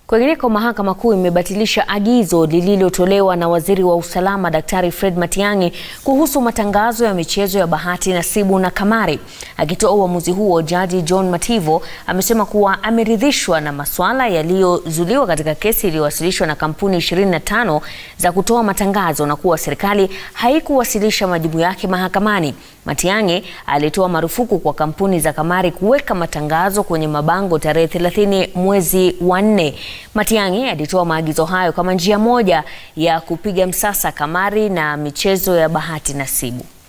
Kwingineko, mahakama kuu imebatilisha agizo lililotolewa na waziri wa usalama Daktari Fred Matiang'i kuhusu matangazo ya michezo ya bahati nasibu na kamari. Akitoa uamuzi huo, jaji John Mativo amesema kuwa ameridhishwa na masuala yaliyozuliwa katika kesi iliyowasilishwa na kampuni 25 za kutoa matangazo na kuwa serikali haikuwasilisha majibu yake mahakamani. Matiang'i alitoa marufuku kwa kampuni za kamari kuweka matangazo kwenye mabango tarehe 30 mwezi wa nne. Matiang'i alitoa maagizo hayo kama njia moja ya kupiga msasa kamari na michezo ya bahati nasibu.